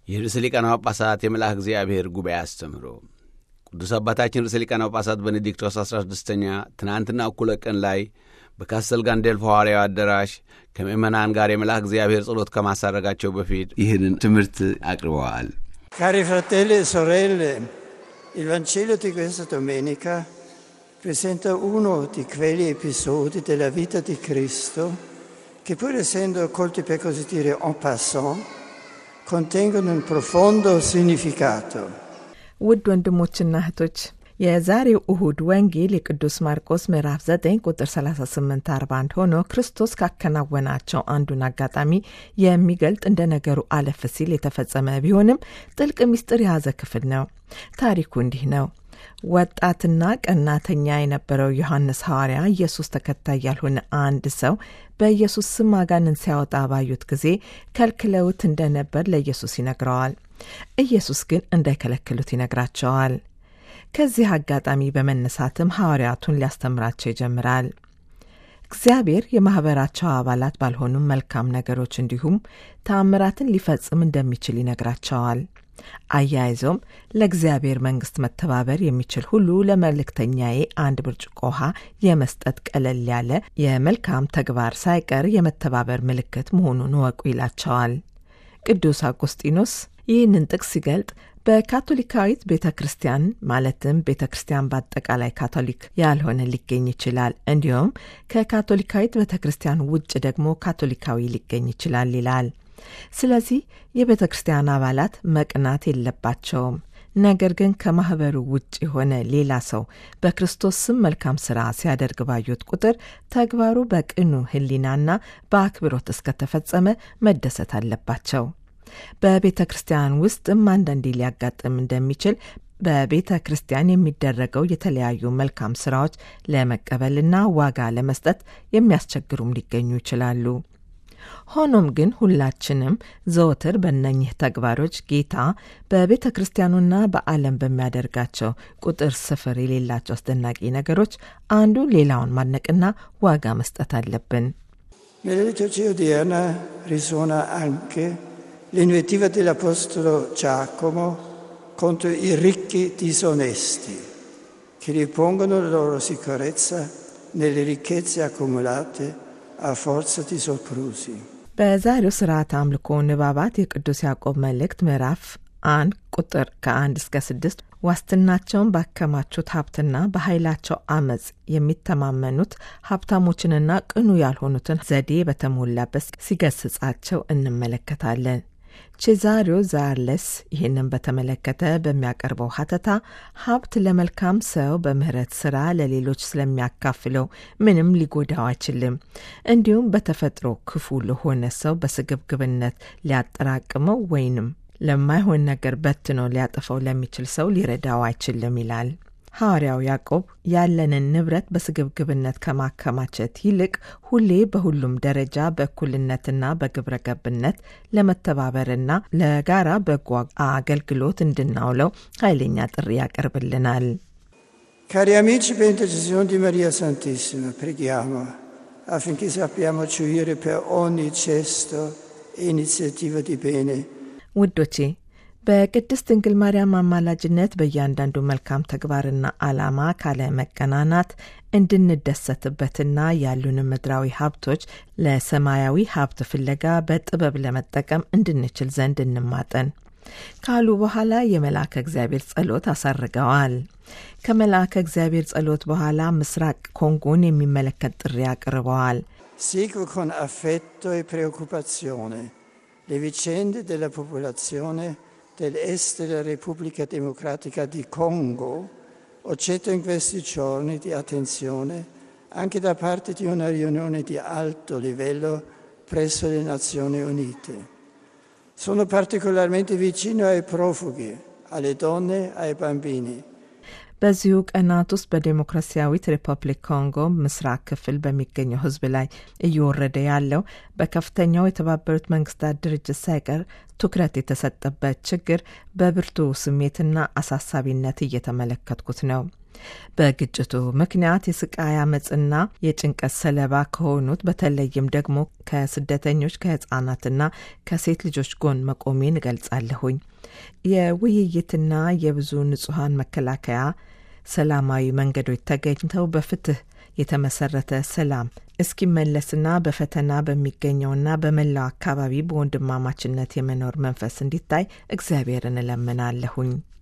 የርዕሰ ሊቃነ ጳጳሳት የመልአክ እግዚአብሔር ጉባኤ አስተምህሮ ቅዱስ አባታችን ርዕሰ ሊቃነ ጳጳሳት ቤኔዲክቶስ 16ኛ ትናንትና እኩለ ቀን ላይ በካስተል ጋንዴልፎ ሐዋርያዊ አዳራሽ ከምእመናን ጋር የመልአክ እግዚአብሔር ጸሎት ከማሳረጋቸው በፊት ይህንን ትምህርት አቅርበዋል። Cari fratelli e sorelle, il Vangelo di questa domenica presenta uno di quegli episodi della vita di Cristo che pur essendo colti per così dire en passant, contengono un profondo significato. ውድ ወንድሞችና እህቶች የዛሬው እሁድ ወንጌል የቅዱስ ማርቆስ ምዕራፍ 9 ቁጥር 38 41 ሆኖ ክርስቶስ ካከናወናቸው አንዱን አጋጣሚ የሚገልጥ እንደ ነገሩ አለፍ ሲል የተፈጸመ ቢሆንም ጥልቅ ምስጢር የያዘ ክፍል ነው። ታሪኩ እንዲህ ነው። ወጣትና ቀናተኛ የነበረው ዮሐንስ ሐዋርያ ኢየሱስ ተከታይ ያልሆነ አንድ ሰው በኢየሱስ ስም አጋንን ሲያወጣ ባዩት ጊዜ ከልክለውት እንደነበር ለኢየሱስ ይነግረዋል። ኢየሱስ ግን እንዳይከለክሉት ይነግራቸዋል። ከዚህ አጋጣሚ በመነሳትም ሐዋርያቱን ሊያስተምራቸው ይጀምራል። እግዚአብሔር የማኅበራቸው አባላት ባልሆኑም መልካም ነገሮች እንዲሁም ተአምራትን ሊፈጽም እንደሚችል ይነግራቸዋል። አያይዞም ለእግዚአብሔር መንግሥት መተባበር የሚችል ሁሉ ለመልእክተኛዬ አንድ ብርጭቆ ውሃ የመስጠት ቀለል ያለ የመልካም ተግባር ሳይቀር የመተባበር ምልክት መሆኑን እወቁ ይላቸዋል። ቅዱስ አውጉስጢኖስ ይህንን ጥቅስ ሲገልጥ በካቶሊካዊት ቤተ ክርስቲያን ማለትም ቤተ ክርስቲያን በአጠቃላይ ካቶሊክ ያልሆነ ሊገኝ ይችላል። እንዲሁም ከካቶሊካዊት ቤተ ክርስቲያን ውጭ ደግሞ ካቶሊካዊ ሊገኝ ይችላል ይላል። ስለዚህ የቤተ ክርስቲያን አባላት መቅናት የለባቸውም። ነገር ግን ከማኅበሩ ውጭ የሆነ ሌላ ሰው በክርስቶስ ስም መልካም ሥራ ሲያደርግ ባዩት ቁጥር ተግባሩ በቅኑ ሕሊናና በአክብሮት እስከተፈጸመ መደሰት አለባቸው። በቤተ ክርስቲያን ውስጥም አንዳንዴ ሊያጋጥም እንደሚችል በቤተ ክርስቲያን የሚደረገው የተለያዩ መልካም ስራዎች ለመቀበልና ዋጋ ለመስጠት የሚያስቸግሩም ሊገኙ ይችላሉ። ሆኖም ግን ሁላችንም ዘወትር በእነኚህ ተግባሮች ጌታ በቤተ ክርስቲያኑና በዓለም በሚያደርጋቸው ቁጥር ስፍር የሌላቸው አስደናቂ ነገሮች አንዱ ሌላውን ማድነቅና ዋጋ መስጠት አለብን። Nella liturgia odierna risuona anche l'invettiva dell'Apostolo Giacomo contro i ricchi disonesti che ripongono la loro sicurezza nelle ricchezze accumulate a forza di soprusi. በዛሬው ስርዓት አምልኮ ንባባት የቅዱስ ያዕቆብ መልእክት ምዕራፍ አንድ ቁጥር ከአንድ እስከ ስድስት ዋስትናቸውን ባከማቹት ሀብትና በኃይላቸው አመፅ የሚተማመኑት ሀብታሞችንና ቅኑ ያልሆኑትን ዘዴ በተሞላበት ሲገስጻቸው እንመለከታለን። ቼዛሪዮ ዛርለስ ይህንን በተመለከተ በሚያቀርበው ሀተታ ሀብት ለመልካም ሰው በምህረት ስራ ለሌሎች ስለሚያካፍለው ምንም ሊጎዳው አይችልም። እንዲሁም በተፈጥሮ ክፉ ለሆነ ሰው በስግብግብነት ሊያጠራቅመው ወይንም ለማይሆን ነገር በትኖ ሊያጠፈው ለሚችል ሰው ሊረዳው አይችልም ይላል። ሐዋርያው ያዕቆብ ያለንን ንብረት በስግብግብነት ከማከማቸት ይልቅ ሁሌ በሁሉም ደረጃ በእኩልነትና በግብረ ገብነት ለመተባበርና ለጋራ በጎ አገልግሎት እንድናውለው ኃይለኛ ጥሪ ያቀርብልናል። Cari amici, per intercessione di Maria Santissima, preghiamo affinché sappiamo gioire per ogni gesto e iniziativa di bene ውዶቼ በቅድስት ድንግል ማርያም አማላጅነት በእያንዳንዱ መልካም ተግባርና ዓላማ ካለ መቀናናት እንድንደሰትበትና ያሉንን ምድራዊ ሀብቶች ለሰማያዊ ሀብት ፍለጋ በጥበብ ለመጠቀም እንድንችል ዘንድ እንማጠን ካሉ በኋላ የመልአከ እግዚአብሔር ጸሎት አሳርገዋል። ከመልአከ እግዚአብሔር ጸሎት በኋላ ምስራቅ ኮንጎን የሚመለከት ጥሪ አቅርበዋል። Seguo con affetto e preoccupazione le vicende della popolazione dell'est della Repubblica Democratica di Congo, oggetto in questi giorni di attenzione anche da parte di una riunione di alto livello presso le Nazioni Unite. Sono particolarmente vicino ai profughi, alle donne, ai bambini. በዚሁ ቀናት ውስጥ በዴሞክራሲያዊት ሪፐብሊክ ኮንጎ ምስራቅ ክፍል በሚገኘው ሕዝብ ላይ እየወረደ ያለው በከፍተኛው የተባበሩት መንግስታት ድርጅት ሳይቀር ትኩረት የተሰጠበት ችግር በብርቱ ስሜትና አሳሳቢነት እየተመለከትኩት ነው። በግጭቱ ምክንያት የስቃይ አመፅና የጭንቀት ሰለባ ከሆኑት በተለይም ደግሞ ከስደተኞች ከህጻናትና ከሴት ልጆች ጎን መቆሜን እገልጻለሁኝ። የውይይትና የብዙ ንጹሐን መከላከያ ሰላማዊ መንገዶች ተገኝተው በፍትህ የተመሰረተ ሰላም እስኪመለስና በፈተና በሚገኘውና በመላው አካባቢ በወንድማማችነት የመኖር መንፈስ እንዲታይ እግዚአብሔርን እለምናለሁኝ።